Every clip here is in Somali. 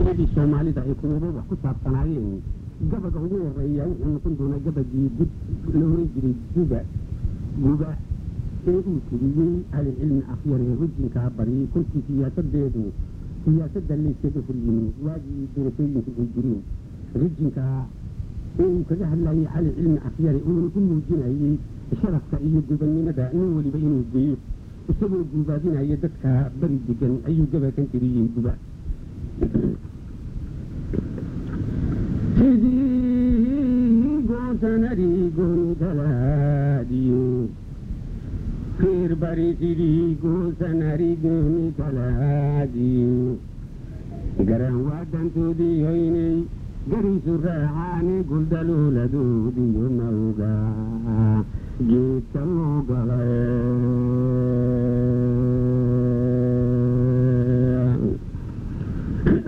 gabayadii soomaalida ay kuwaba wax ku saabsanaayeen gabaga ugu horeeya wuxuu noqon doonaa gabagii gud la oran jiray guba guba ee uu tiriyey ahlicilmi akhyar ee rujinkaa bariyey kolkii siyaasadeedu siyaasadda layskaga horyimi waagii doorashooyinku ay jireen rujinkaa ee uu kaga hadlayay cali cilmi akhyare uuna ku muujinayey sharafka iyo gubannimada nin weliba inuu geeyo isagoo guubaadinaya dadka bari degan ayuu gabakan tiriyey guba sidii goosanari gooni kalaadiyo reer bari sidii goosanari gooni kalaadiyo garan waadantoodii hoynay gariisu raacaani guldalooladoodiyo mawga geedka loo galay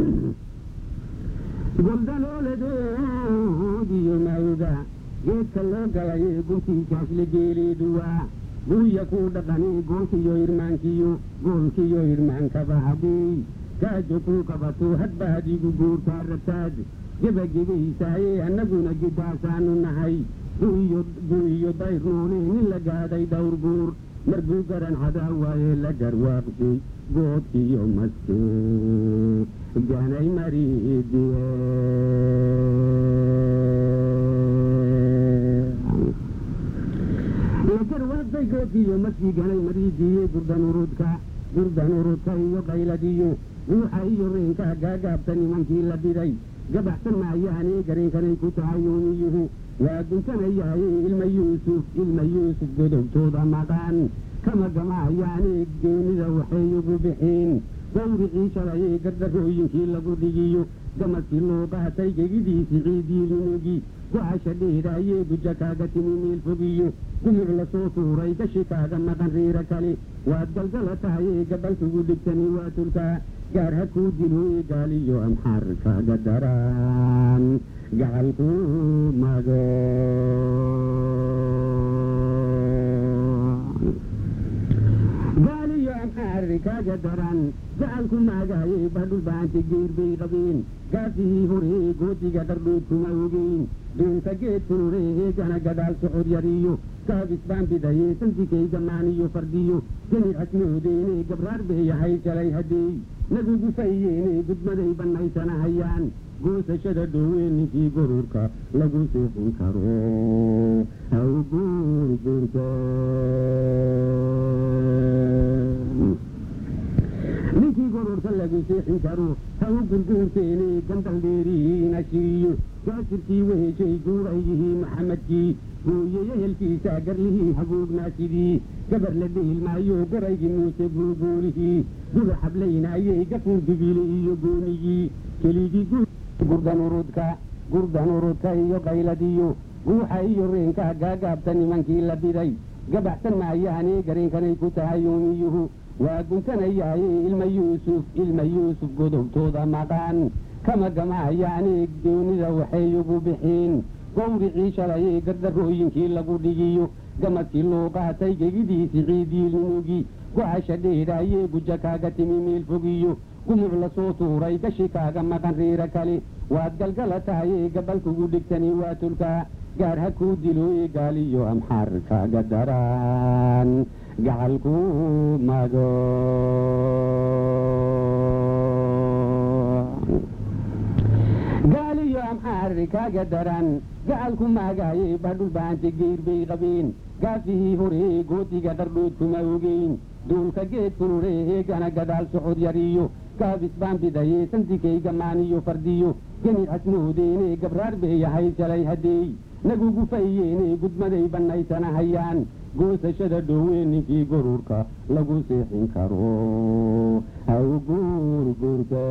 goldalooladoodiyo mawga geedka loo galay guntiisaasla geeleeduwaa guuya kuu dhaqani goolkiyo irmaankiyo goolkiyo irmaankaba hadii kaajo kuu qabato hadba hadigu guurtaa rataad gebagebaysaaye annaguna gidaasaanu nahay guiyo dayr noole nin la gaadhay dhowr guur marbuu garan cadaa waaye la garwaaqshay goodkiyo maske ganay mariidiye lagarwaaqsay goodkiyo maskii ganay mariidiye gurdanurudka gurdanurudka iyo qayladiyo ruuxa iyo reenka gaagaabta nimankii la dhiday gabaxsan maayaane gareenkanay ku tahay yoomiyuhu waa guntanayaaye ilma yuusuf ilma yuusuf godobtooda maqaan kama gamaayaane geemida waxay ugu bixiin gawricii shalayee gardarooyinkii lagu dhigiyo gamaskii loo qaatay gegidiisi ciidiilnimogi go-asha dheeraayee guja kaaga timi meel fogiyo gumuc la soo tuuray gashi kaaga maqan riira kale waad galgala tahayee gabalkugu dhigtani waa tulkaa gaar ha kuu dilooye gaaliyo amxaar kaaga daraan gacalku mago gaaliyo amxaar kaaga daran gacalku maagaaye badhul baanta geer bay qabeen gaafihii horee goodiga dhardhood kuma ogeyn duunka geed furure eegana gadaal socod yariyo kaabis baan bidaye sandigayga maaniyo fardiyo geni casmoodeene gabraar beeyahay shalay hadeey nagugu fayeene gudmaday bannaysanahayaan goosashada dhowee ninkii gorurka lagu seexin karo haw guurguurka ninkii gorurka lagu seexin karo haw gurguurteene gandal dheerihiina shiriyo gaasirkii weheshay guurayihii maxamedkii gooyeye helkiisa garlihii haguugnaasidii gabar la dhiilmaayo goraygii muuse guuguulihii guda xablaynaayey gafuur dubiile iyo goonigii keligii gurdanurudka gurdanurudka iyo qayladiyo guuxa iyo reenka gaagaabta nimankii la dhiday gabaxsan maayaane gareenkanay ku tahay yoomiyuhu waa guntanayaaye ilma yuusuf ilma yuusuf godobtooda maqaan kama gamaayaane doonida waxay ugu bixiin gawricii shalayee gardarooyinkii lagu dhigiyo gamadkii loo qaatay gegidiisi ciidiilnimogi go-asha dheeraayee guja kaaga timi meel fogiyo gumuc la soo tuuray gashi kaaga maqan riira kale waad galgala tahayee gabalkugu dhigtani waa tulkaa gaar ha kuu dilooye gaaliyo amxaar kaaga daraan gacalku mago gaaliyo amxaar kaaga daran gacalku maagaaye badhul baanta geer bay qabeen gaafihii horee goodiga dhardhood kuma ogeyn duulka geed furure eegana gadaal socod yariyo kaabis baan bidaye sandigayga maaniyo fardiyo geni casmoodeene gabraar beeyahay shalay hadeey nagugu fayeene gudmaday bannaysanahayaan goosashada dhowee ninkii gorurka lagu seexin karo haw guurguurka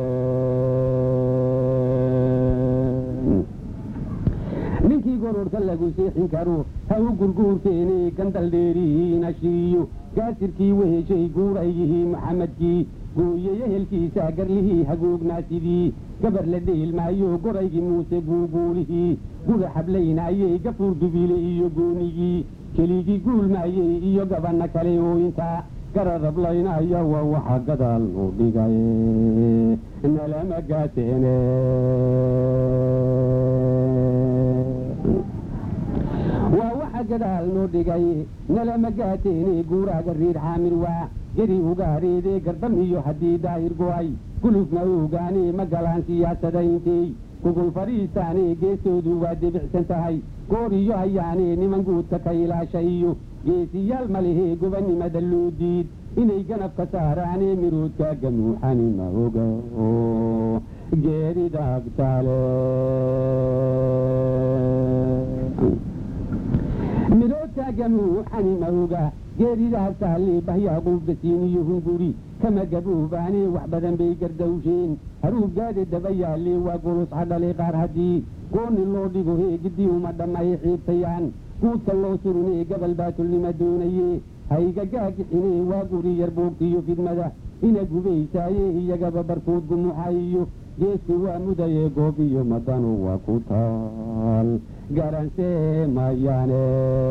ninkii gorurka lagu seexin karo haw gurguurteene gandal dheerihiina shiriyo gaasirkii weheshay guuraygihii maxamedkii gooyeye helkiisa garlihii haguugnaasidii gabar la dheelmaayo goraygii muuse guuguulihii guda xablaynaayey gafuur dubiile iyo goonigii keligii guulmaayey iyo gabanna kale ooyintaa garadablaynaya waa waxa gadaal loo dhigay nalama gaateene waa waxa gadaal noo dhigay nalama gaateene guuraaga riir xaamir waa geri ugaareedee gardam iyo haddii daahir go'ay gulufna ogaane ma galaan siyaasadayntii gugul fadhiistaane geestoodu waa debicsan tahay goor iyo hayaane niman guudka ka ilaasha iyo geesiyaal ma lehee gobannimada loo diid inay ganafka saaraane miroodka gamuuxani ma oga geerida agtaale miroodka gamuuxani ma oga geerida agtaale bahyaa quubdasiin iyo hunguri kama gaboobaane wax badan bay gardawsheen haruubgaade daba yaalle waa golus hadhale qaar haddii gooni loo dhigo heegidii uma dhammaye xiibtayaan guudka loo surunee gabal baatulnima doonaye hayga gaagixine waa guri yar boogtiyo fidmada ina gubaysaaye iyagaba barkood gumuxayiyo geesku waa mudaye goob iyo madanu waa ku taal garansee mayaane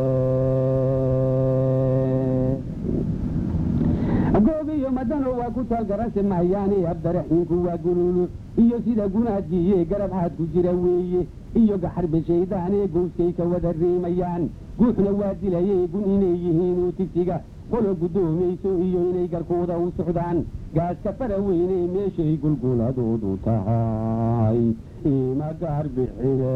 goobiyo madano waa ku taal garanse mahayaane abdaraxiinku waa guluulu iyo sida gunaadgiiye garab xaad ku jira weeye iyo gaxarbe shaydaane gooskay ka wada riimayaan guuxna waa dilaye gun inay yihiinuu tigtiga qolo guddoomayso iyo inay garkooda u socdaan gaaska fara weyne meeshay gulguladoodu tahay ima gaar bixine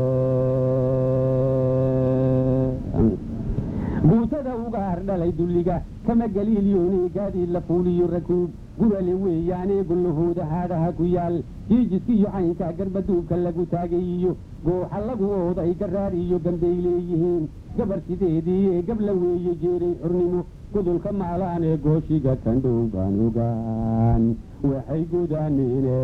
guutada ugaar dhalay dulliga kama galiilyoone gaadiid la fuuliyo rakuub gurale weeyaane gollahooda haadhaha ku yaal jiijiska iyo caynka garbaduubka lagu taagay iyo gooxa lagu ooday garaar iyo gambay leeyihiin gabar sideediiye gabla weeye jeeray xurnimo gudulka maalaane gooshiga kandhow baan ogaan waxay gudaanine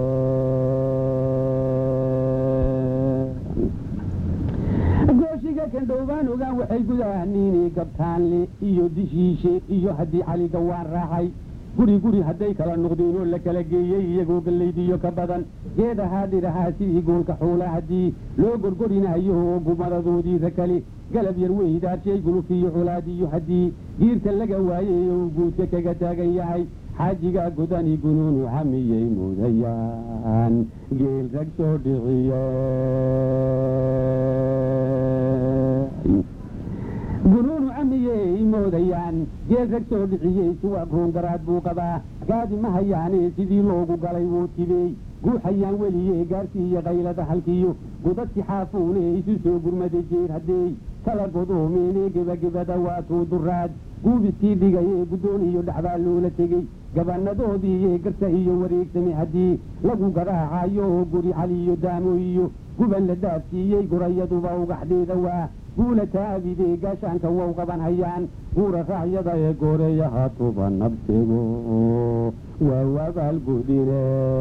gooshiga kandhowbaan ogaan waxay gudaaniine gabtaanle iyo dishiishe iyo haddii caliga waan raacay guri guri hadday kala noqdeen oo la kala geeyey iyagoo gallaydiyo ka badan geedahaa dhirahaa sidii goolka xuula haddii loo gorgorinayo oo gumadadoodiisa kale galab yar weydaarshay gulufiyo culaadiyo haddii giirka laga waayey oo guudka kaga taagan yahay xaajiga godani gunuunu xamiyey mudayaan geel rag soo dhiciye gunuunu camiyey moodayaan geel rag soo dhiciyey suwaaq roongaraad buu qabaa gaadi ma hayaane sidii loogu galay wuu tibey guuxayaan weliye gaarsiiyo qaylada halkiyo gudadki xaafuune isu soo gurmada jeer haddey kala godoomeene gebagabada waatuu duraad guubiskii dhigaye guddoon iyo dhacbaa loola tegey gabanadoodiiye garta iyo wareegsame haddii lagu garaacayo oo guri cali iyo daamo iyo guban la dhaafsiiyey gurayaduba ugaxdeeda waa guula taabide gaashaanka wow qaban hayaan guura raacyada ee gooreeyaha tuba nabtego waa wabaalgudine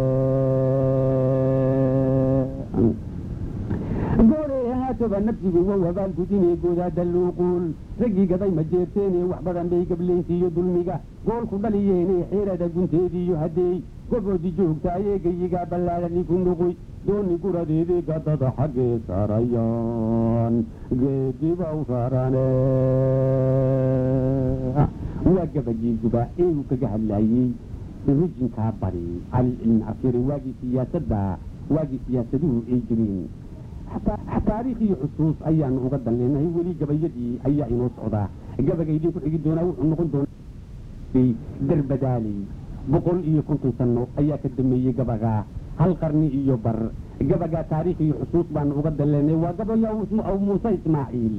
gooreeyaha tuba nabsigu waa wabaalgudine goodaada luuquul raggii gaday ma jeerteene wax badan bay gablaysiiyo dulmiga goolku dhaliyeene xeerada gunteediiyo haddeey goboodi joogtaaye geyigaa ballaadhani ku nuquy dooni guradeedii gadada xaggee saarayaan geedibaw saarane waa gabagii guba ee uu kaga hadlaayey rijinkaa bari cali cilmi afyare waagii siyaasadda waagii siyaasaduhu ay jireen taariikh iyo xusuus ayaanu uga danleenahay weli gabayadii ayaa inoo socdaa gabagaydii ku xigi doonaa wuxuu noqon doonaa darbadaaley boqol iyo konton sano ayaa ka dameeyey gabagaa hal qarni iyo bar gabagaa taariikh iyo xusuus baanu uga danleenay waa gabaya muuse ismaaciil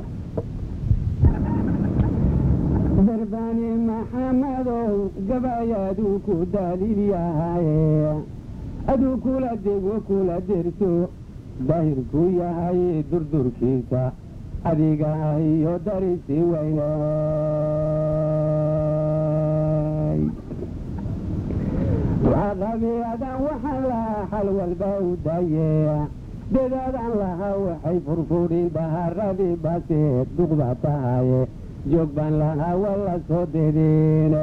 darbaani maxamadow gabayaaduu ku daliil yahaye aduu kula dego kula derso daahirku yahay durdurkiisa adiga iyo darisi weynay qabiadan waxaan lahaa xal walba u daye dadaadan lahaa waxay furfurin baharadii baseed duqba tahaye joog baan lahaa wala soo dedine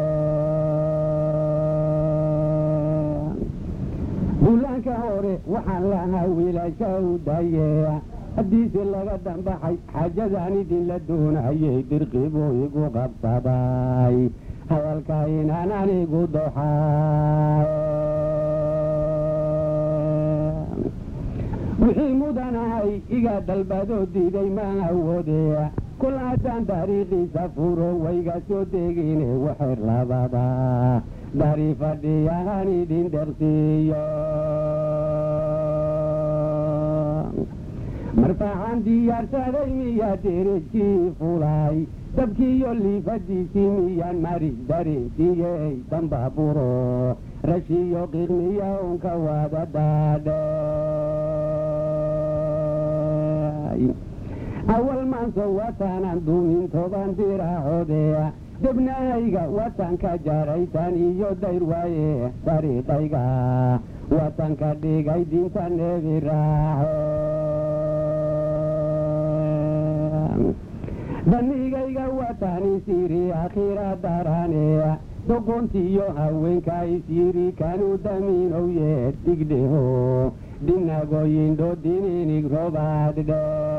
bullaanka hore waxaan lahaa wiilasha u daye haddiise laga dambaxay xaajadan idinla doonayay dirqibuu igu qabsaday hadalka inaan anigu doxay wixii mudanahay iga dalbadoo diiday ma awoode kol haddaan dariiqiisa furo wayga soo degine waxer labada dari fadhiyahan idin dhersiiyo marfaxaan diyaarsaday miyaa derejkii fulay dabkiiyo liifadiisii miyaan mari dareensiiyey dambaaburo rashiyo qiiqmiya unka wada daadhay awal maanso wataanan duumin toban diraacoode debnahayga watanka jaraytan iyo dayr waaye dariiqayga watanka dhigay dinta nebi raace danigayga watani siri akhira darane doqontiyo haweenka isyiri kanu daminowye digdheho dhinagoyindho dininig robaadhe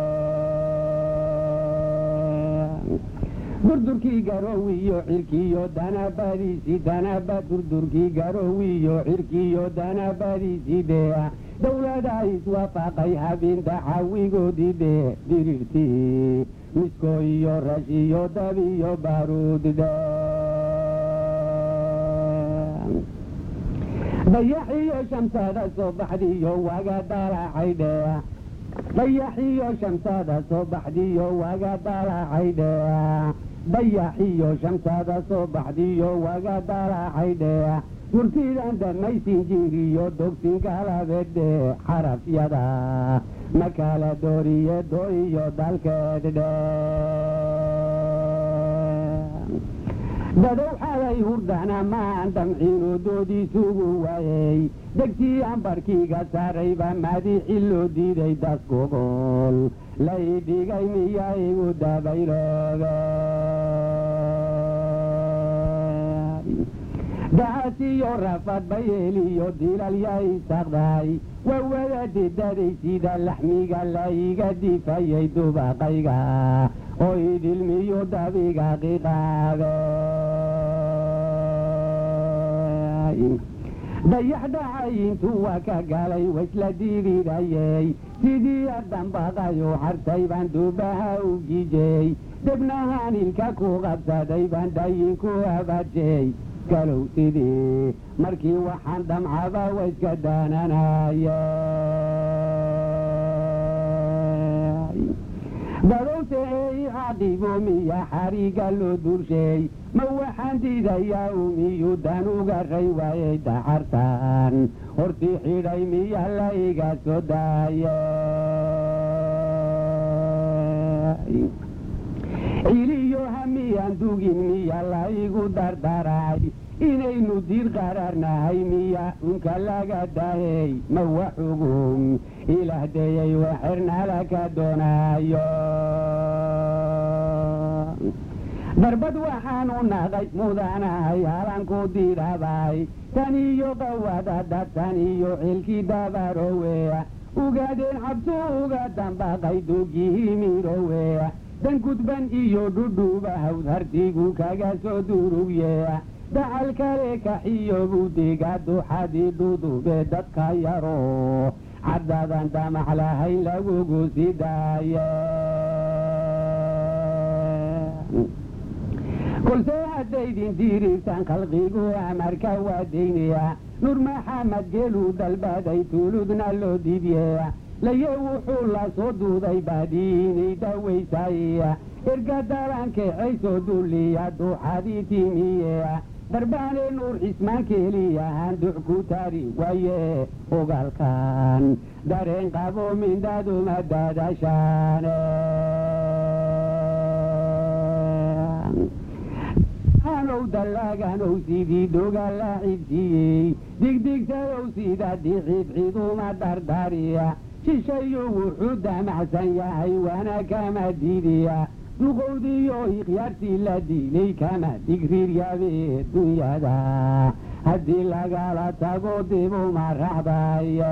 durdurkii garowiyo cirkiyo danabadiisi danaba durdurkii garowiyo cirkiyo danabadiisi dhea dowlada iswaafaqay habinta cawigoodii dhee dirirtii misko iyo rash iyo dab iyo baaruud dhe dayax iyo shamsada soo baxdiyo waga dalacay dhea dayax iyo shamsada soo baxdiyo waga dalacay dhea dayax iyo shamsada soo baxdiyo waga dalacay dhea gurtidan dhamaysin jiriyo dogsin galabedhe xarafyada ma kala dooriye do iyo dalkeed dhe dadow xalay hurdana maan damciinu doodiisugu waayey degtii ambarkiiga saarayba madixi loo diiday daskugol lay dhigay miya igu dabayloobe dacasiyo rafad bayeeliyo dilalyay saqday waa wada didaday sida laxmiga layga difayay dubaqayga oo idilmiyo dabiga qiqaabe dayax dhacayintu waa ka galay waisla dirirayey sidii ardambaqayo hartay baan dubaha u gijey debnahaan ilka ku qabsaday baan dhayinku abajey galow sidii markii waxaan damcaba wa iska daananaye dadowse ee icaadibo miya xariga loo dursheey ma waxaan diidayaa umiyu dan uga ray waayey dacartan hortii xidhay miya la iga soo daaye ciliyo hamiyaan dugin miya la igu dardaray inaynu diir qararnahay miya unka laga dahey ma waxugum ilaahdayay waxernala ka doonayo darbad waxaanu naqay mudanahay halanku diirabay tan iyo qawadada tan iyo cilkii dabarowe ugaadeen cabsu uga dambaqay dugihii mirowe dan gudban iyo dhudhuba hawd hartigu kaga soo durugye dacal kale kaxiyo budiga duxadii dhudube dadka yaro caddadan damax lahayn lagugu sii daaye kolse haddaydin dirirtan khalqigu amarka waadaynaya nur maxamed geeluu dalbaday tuuludna loo dibye laye wuxuu la soo duuday baadiinay dawaysay erga dalankeexaysoo dulliya duuxadii timiye darbaane nuur cismaan keeliyahan duc ku tari waaye ogaalkan dareen qabo mindhaduma dadashaane hanow dallaganow sidii doga la cibsiyey digdigsadow sida dicibciduma dardariya shishayo wuxuu damacsan yahay waana kama diidiya duqowdiyo ikhyaartii la diilay kama digriiryabe dunyada haddii lagala tago dibuma raxbaya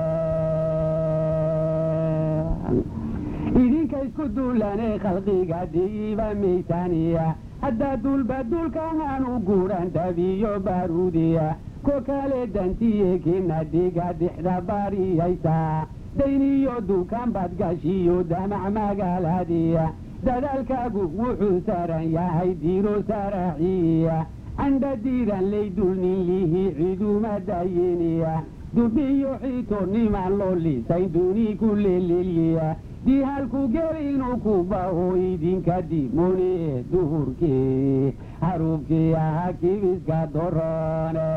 idinka isku duulane khalqiga diiba maysaaniya haddaa duulba duulkahaan u guuran dhabiyo baaruudiya ko kale dantiye kina dhiga dixda baariyaysa dayniyo dukaan baad gashiyo damac magaaladiya dadaalkaagu wuxuu saaran yahay diiro saraaxiya candha diiran laydulnin lihi ciduma dayiniya dubiyo xiito niman loo lisayn duni ku leleliya dihalku gel inuu ku baho idinka dimoni ee duhurkii haruubkii aha kibiska dorone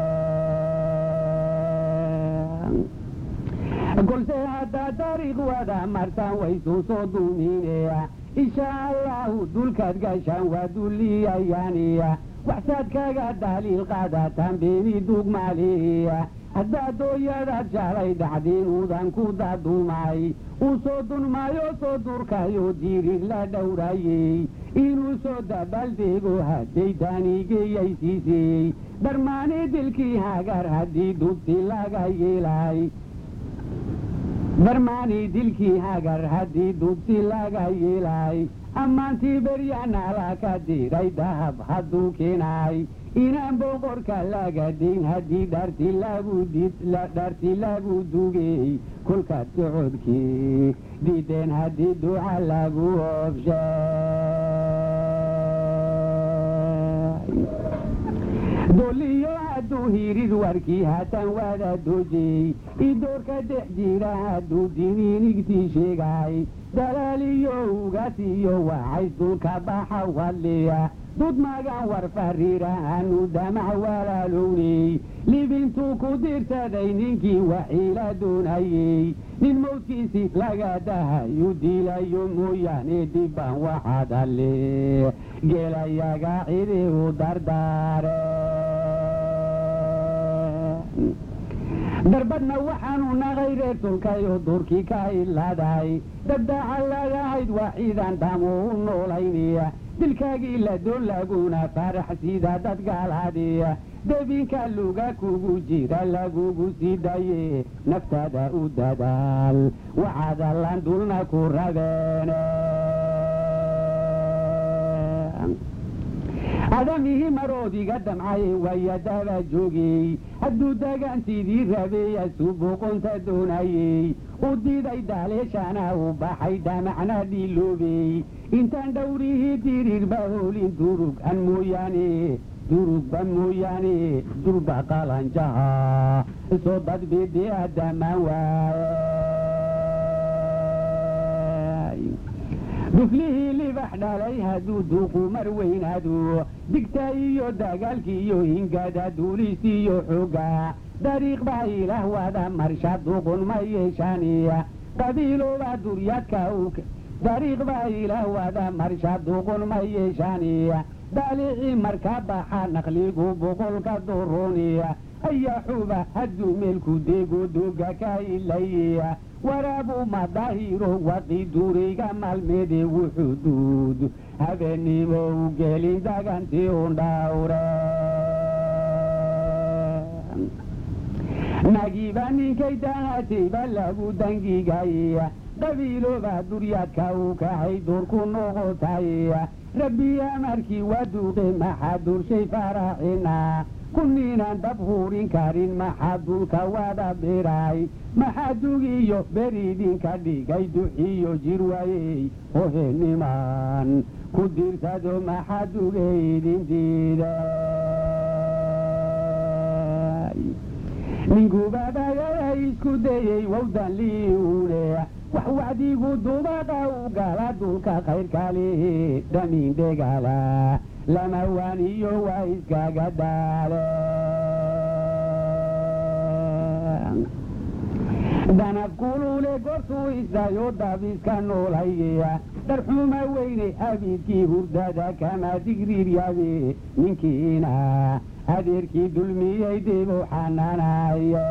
kolse haddaa dariiq wada martaan waysuu soo dumineya insha allahu dulkaad gashaan waa duliyayaaniya waxsaad kaga daliil qaadataan beeni dugmaaliya haddaa dooyadaad jaalay dhacdiin uudan ku dadumay uu soo dunmaayo soo durkayo dirig la dhowrayey inuu soo dabaaldeego hadday daanigeyaysiisiyey dharmaani dilkii hagar haddii dubti laga yeelay darmaani dilkii hagar haddii dubti laga yeelay ammaantii beryanala ka diray dahab hadduu keenay inaan boqorka laga dayn haddii dharti lagu dharti lagu dugey kolkaad socodkii diideen haddii duca lagu obshay doliyo hadduu hirid warkii hatan wada dojey idoorka dex jira hadduu diniinigtii sheegay dalaaliyo ugasiyo waxays dulka baxa wadliya dud magan war fariirahanu damac walaalowney libintuu ku dirsaday ninkii waxiila doonayey nin mawdkiisii laga dahayu dilayo mooyaane dibbaan waxaad alle gelayaga cidi u dardaare darbadna waxaanu naqay reer tulkayo durkii ka ilaaday dabdaaca lagahayd waa ciidan dhamo u noolaynaya dilkaagii la doon laguna farax sida dad gaalaadiya debinka luga kugu jira lagugu sii daye naftaada u dadaal waxaad allan dulna ku rabeene adamihii maroodiga damcaye waya daba joogey hadduu dagaantiidii rabeeya suuboqonta doonayey u diiday daaleeshana u baxay damacna dhiiloobey intaan dhowrihii diriirba hoolin durug an mooyaane durugba mooyaane durba qalanjaha soo dadbidi adamaan waaye duflihii libax dhalay hadduu duuqu mar weynaado digta iyo dagaalki iyo hingada duulis iyo xooga dariiq baa ilaah wada marsha duqun ma yeeshaaniya qabiilooba duryaadka dariiq baa ilaah wada marsha duqun ma yeeshaaniya daalicii marka baxa naqligu boqolka duruniya ayaa xuba hadduu meelku deego dooga ka ilaya waraabu madahiro waqi duriga maalmeede wuxuu duud habeenimo u gelin dagantii un dhawre nagiba ninkay dahatayba lagu dangigaya qabiilooba duryaadka u kacay durku noqotaya rabbi amarkii waa duuqe maxaa durshay faraxina kunniinaan dab huurin karin maxaa dulka wada biray maxaa dugiyo beridinka dhigay duxiyo jir waayey hohenimaan ku dirsado maxaa dugaydin diiday ninkubaabagaya isku dayey wawdan liiune wax wacdigu dubaqa u gala dulka khayrkale dhamiin dhegala lama waaniyo waa iskaga daale danab kulule gortuu isayo dabiska noolaya darxuma weyne abidkii hurdada kama digriiryabe ninkiina adeerkii dulmiyey dibu xananaya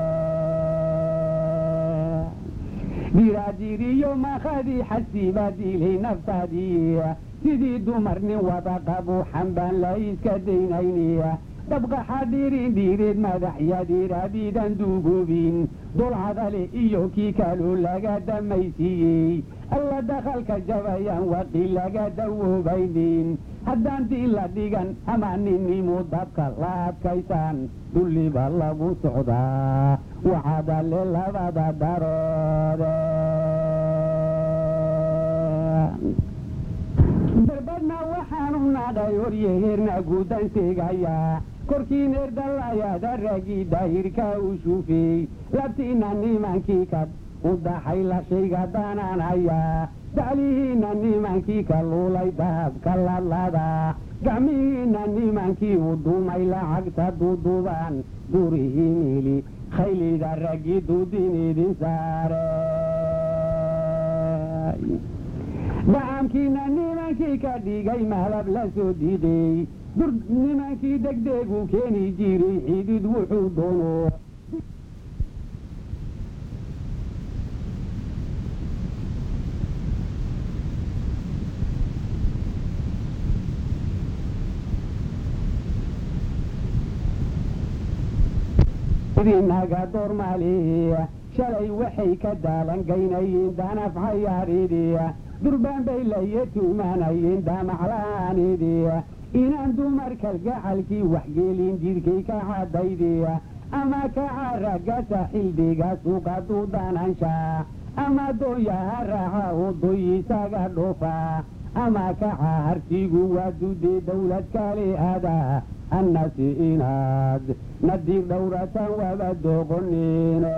diraadiriyo makadii xasiiba dilay naftaadii sidii dumar nin wada qabu xambaan la iska daynayniya dabqaxa dhiirin dhiireed madaxyadii rabidan duugubin dulcadale iyo kii kaloo laga damaysiiyey alla dakhalka jabayaan waqi laga dawoobaynin haddaan dii la dhigan ama ninnimu dabka la adkaysaan dulliba lagu socdaa waxaadale labada daroode darbadna waxaanu nadhay horyeheerna guudan seegayaa korkii neerdalayaada ragii daahirka u shuufeey labtiina nimankii ka u daxay la shayga daanaanayaa daclihiinna nimankii ka luulay dahabka ladlada gacmihiinna nimankii u duumay lacagta duuduubaan gurihii miili khaylida raggii duudin idin saare dacamkiina nimankii ka dhigay mahlab la soo diiday dur nimankii degdegu keeni jiray xidid wuxuu doono idinaga doormaaliya shalay waxay ka daalangaynayeen danaf xayaaridiya durbaan bay laye tuumanayeen damacla'aanidiya inaan dumarkal gacalkii waxgeelin jidhkay ka cadaydiya ama kaca ragasa xildhiga suuqa duudanansha ama dooyaha raaxa odoyisaga dhofa ama kaca hartigu waa dudee dawlad kale ada annasi inaad nadiir dhowratan waba doqonino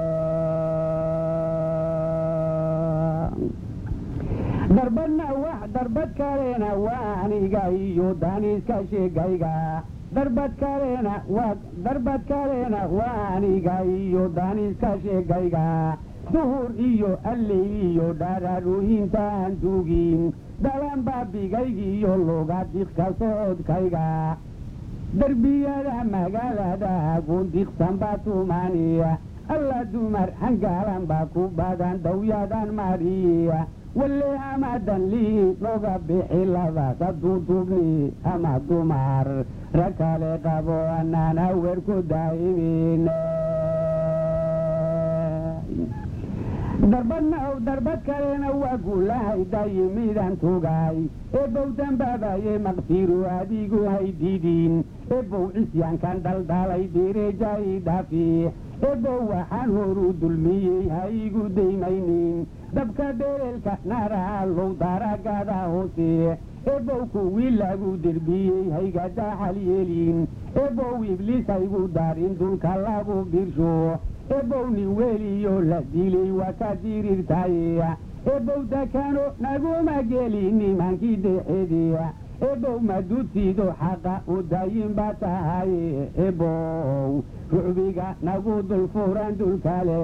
darbadna wax darbad kalena waa aniga iyo daniska sheegayga darbad kalena waa darbad kalena waa aniga iyo daniska sheegayga duhur iyo alleyl iyo dhararuhintaan dugin dhalan baabigaygiiyo luga diqka socodkayga darbiyada magaalada gundiqsan baa tumaaniya alla dumar hangaalan baa ku badan dawyadan mariya walle amadan lii loga bixi labada duudubni ama dumar rag kale qabo anaan hawer ku daa'imin darbadna darbad kalena waa guulahay daayimidan tugay ebow dambaabaye maqfiru adigu haydidin ebow cisyaankan dhaldhalay dereejai dhafi ebow waxaan horu dulmiyey ha igu daymaynin dabka dhereelka naraalow daragada hoose ebow kuwii lagu derbiyey hayga daxal yeelin ebow ibliis haygu darin dulka lagu birsho ebow nin weliyo la dilay waa ka dirirtaye ebow dakano naguma geli nimankii dexediya ebow madutido xaqa u dayin ba tahay ebow rucbiga nagu dul furan dulkale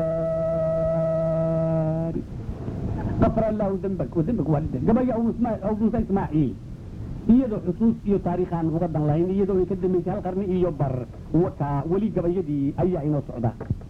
umeeri qafar allahu dembak dembak waalida gabaya awdusa ismaaciil iyadoo xusuus iyo taariikhaan uga dan lahayn iyadoo ay ka dambaysay hal qarni iyo bar ka weli gabayadii ayaa inoo socda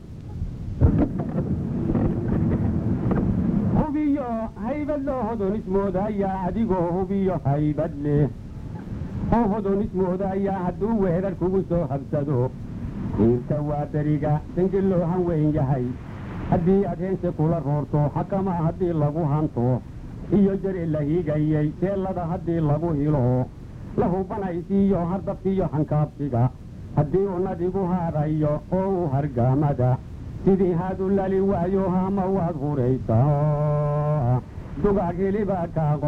hubiyo haybad loo hodonismoodaya adigoo hubiyo haybad leh oo hodonismoodaya hadduu weedar kugu soo habsado diirta waa beriga dangel loo han weyn yahay haddii aad heense kula roorto xakama haddii lagu hanto iyo jare la higayey teellada haddii lagu hilo la hubanaysiiyo hardabkiiyo hankaabsiga haddii uu nadigu haadhayo oo uu hargaamada sidii haadu lali waayo hama waad huraysaa dugaag hiliba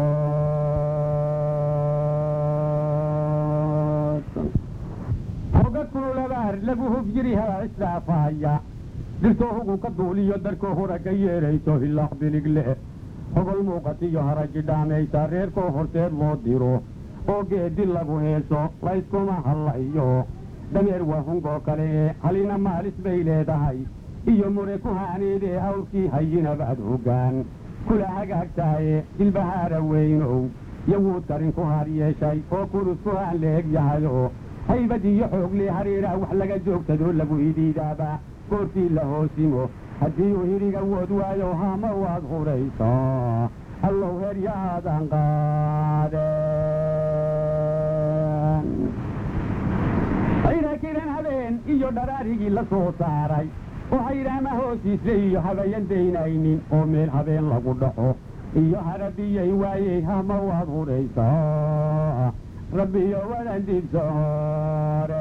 kaaqood hoga kululabaar lagu hufjiri haa isdhaafahaya dirtoo hugu ka duuliyo darkoo hora ka yeerayso hilaax bilig leh hogol muuqatiyo haraji dhaamaysa reerkoo horteed loo diro oo geedi lagu heeso layskuma hallayo dameer waa hungoo kale ee halina maalis bay leedahay iyo mure ku haaneedee awrkii hayinabaad hoggaan kula hagaagtaaye dilbahaara weynow yawuud karin ku har yeeshay oo kurus ku haan leeg yahayo haybad iyo xooglee hareeraa wax laga joogsadoo lagu idiidaaba goortii la hoosimo haddii uu hiriga wood waayo hama waad huraysaa allow heryaadan qaadeen iyo dharaarigii la soo saaray oo hayraama hoostiisle iyo habayan daynaynin oo meel habeen lagu dhaxo iyo harabiyay waayey hama waad huraysaa rabbiyo wadan dibsoore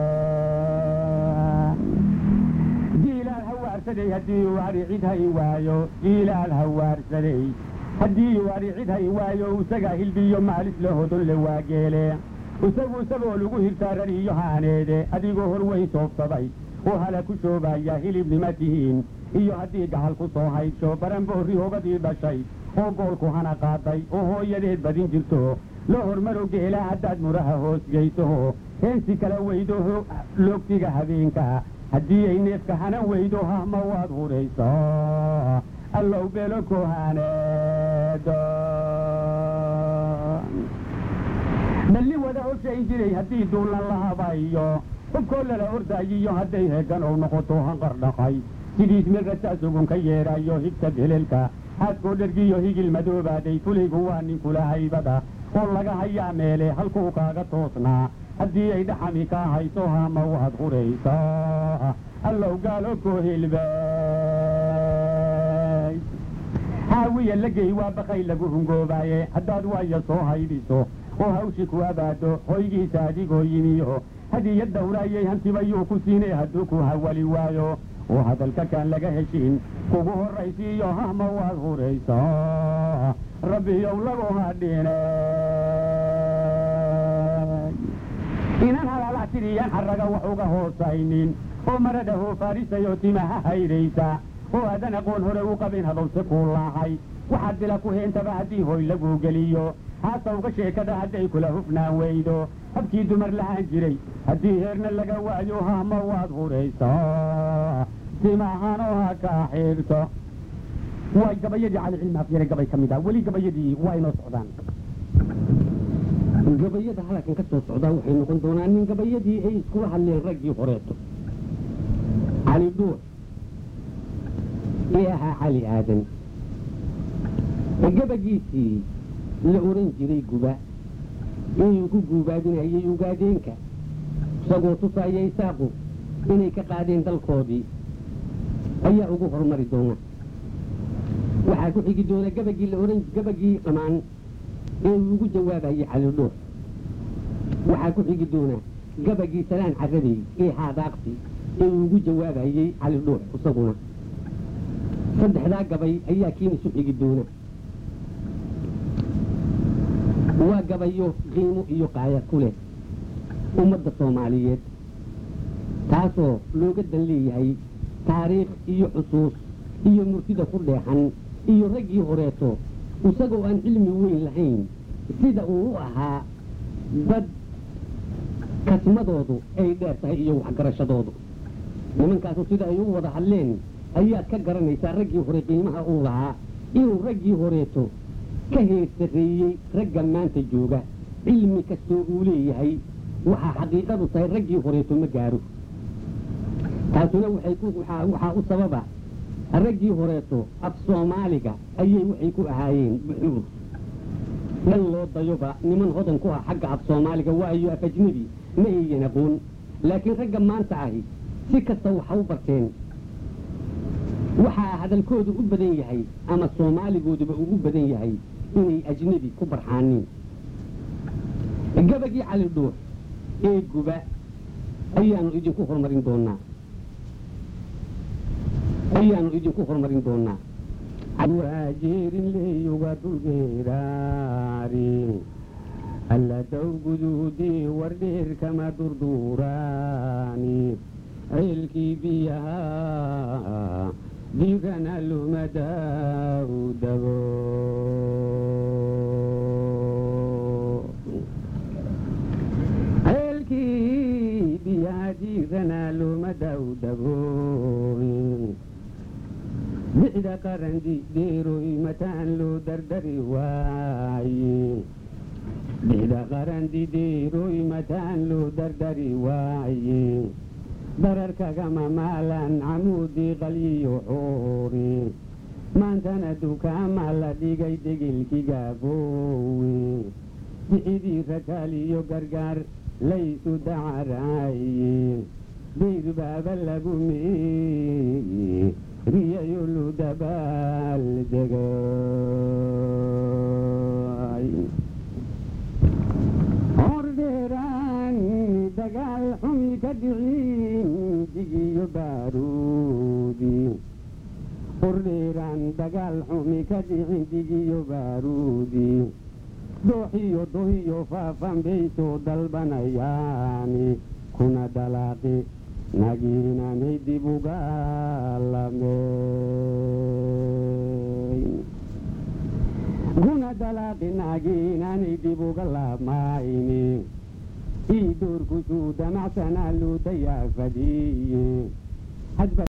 jiilaal hawaarsaday haddii uu ari cid hay waayo jiilaal hawaarsaday haddii uu ari cid hay waayo isagaa hilbiyo maalis la hodon le waageele isagu isagoo lagu hirtaa rariyo haaneede adigoo horweyn soobsaday oo hala ku shoobaya hilibnima tihiin iyo haddii gacal ku soo haysho baranboorri hogadii dhashay oo goolku hana qaaday oo hooyadeed badin jirto loo hormaro geela haddaad muraha hoos geysoho heensi kala weydo loogtiga habeenka haddii ay neefka hana weydo hahma waad huraysaa allow beelo kohaaneedo balli wada hoshayn jiray haddii duulan la habayo hubkoo lala ordaayiyo hadday heegan ou noqoto hanqar dhaqay sidiis mirrata sugun ka yeedhayo higta belelka haaskoo dhergiyo higil madoobaaday fulaygu waa ninkula haybada oo laga hayaa meele halkuu kaaga toosnaa haddii ay dhaxami kaa hayso hama waad huraysaa allow gaalo koo hilbay haawiya lagey waa bakay lagu hungoobaaye haddaad waaya soo haydiso oo hawshi ku abaado hoygiisa adigoo yimiyo hadiyad dawraayay hantibayuu ku siinay hadduu ku hawali waayo oo hadalka kaan laga heshiin kugu horraysiiyo hahma waad huraysaa rabbiyow lagu hadhine inan halaalax tiriyaan xarraga wax uga hoosaynin oo marada hoofaarisayo timaha haydhaysa oo aadan aqoon hore u qabin hadowse kuu laahay waxaad bila ku heentaba haddii hoy laguu geliyo haasawga sheekada hadday kula hufnaan weydo habkii dumar lahaan jiray haddii heerna laga waayo hahma waad huraysaa timahanoo ha kaa xiirto way gabayadii calicilmi afyare gabay ka mid ah weli gabayadii waa inoo socdaan gabayada halkan ka soo socdaa waxay noqon doonaan nin gabayadii ay iskula hadleen raggii horeeto cali dhuur ee ahaa cali aadan gabagiisii la oran jiray guba inuu ku guubaadinayay ugaadeenka isagoo tusaaya isaaqu inay ka qaadeen dalkoodii ayaa ugu horumari doona waxaa ku xigi doona gabagii la oran gabagii qamaan ee uu ugu jawaabayay calidhoor waxaa ku xigi doona gabagii salaan carabey ee haadaaqsi ee uu ugu jawaabayey calidhoor isaguna saddexdaa gabay ayaa kiina isu xigi doona waa gabayo qiimo iyo qaaya ku leh ummadda soomaaliyeed taasoo looga dan leeyahay taariikh iyo xusuus iyo murtida ku dheexan iyo raggii horeeto isagoo aan cilmi weyn lahayn sida uu u ahaa dad kasmadoodu ay dheer tahay iyo waxgarashadoodu nimankaasu sida ay u wada hadleen ayaad ka garanaysaa raggii hore qiimaha uu lahaa inuu raggii horeeto ka heersareeyey ragga maanta jooga cilmi kastoo uu leeyahay waxaa xaqiiqadu tahay raggii horeeto ma gaaro taasuna waxaa u sababa raggii horeeto af soomaaliga ayay waxay ku ahaayeen buxuur dhan loo dayoba niman hodan ku ah xagga af soomaaliga waayo af ajnebi ma ayyan aqoon laakiin ragga maanta ahi si kasta waxa u barteen waxaa hadalkoodu u badan yahay ama soomaaligooduba ugu badan yahay inay ajnebi ku barxaaniin gabagii cali dhuux ee guba ayaanu idinku horumarin doonaa ayaanu idinku horumarin doonaa waajeerin leeyuga dulgeeraari alla dawguduudii wardheer kama durduuraani ceelkii biyaha diirana lumadaa u dago ceelkii biyaha diirana lumadaa u dago bixda qarandi dheeroy mataan loo dardari waaye bixda qarandi dheeroy mataan loo dardari waaye dararkagama maalan camuudii qalyiyo xoori maantana dukaama la dhigay degilkigaabowe bixidii rakaaliyo gargaar laysu dacaraaye dayr baaba lagu meeriyayo lu dabaal degay hordheeraan dagaal xumi ka dhicin digiyo baaruudi hordheeraan dagaal xumi ka dhicin digiyo baaruudi dooxiyo dohiyo faafan bay soo dalbanayaani kuna dalaaqi nagiinanay dib uga lameyn kuna dalaaqi nagiinanay dib uga lamayni ii doorkusuu damacsanaa luu dayaa fadhiye